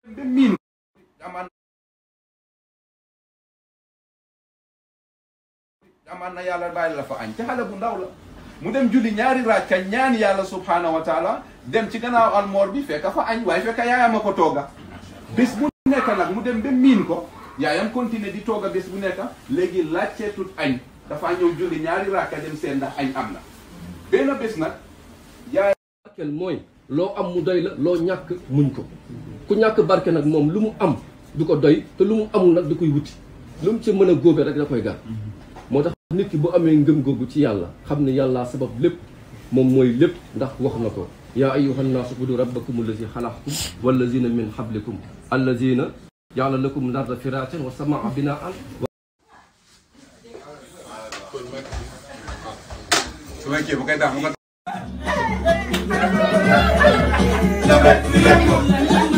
ba miin amaan amaan na yàlla bàyyi la fa añ ca xale bu ndaw la mu dem julli ñaari raaka ñaan yàlla subhanahu wa taala dem ci gannaaw almoor bi fekk fa añ waaye fekk yaayam a ko tooga bés bu nekk nag mu dem ba miin ko yaayam continuer di tooga bés bu nekk léegi laajteetut añ dafa ñëw julli ñaari raaka dem seen ndax añ am na benn bés nag yaay barkeel mooy loo am mu doy la loo ñàkk muñ ko ku ñàkk barke nag moom lu mu am du ko doy te lu mu amul nag da koy wuti lu mu ci mën a góobe rek da koy gar moo tax nit ki bu amee ngëm googu ci yàlla xam ne yàlla sabab lépp moom mooy lépp ndax wax na ko yaa ayyuhan naasu ubudu rabbakum allazi xalaqakum wallazina min xablikum allazina jaala lakum larda firaasan wa samaa binaan su fekkee bu koy daax mu ko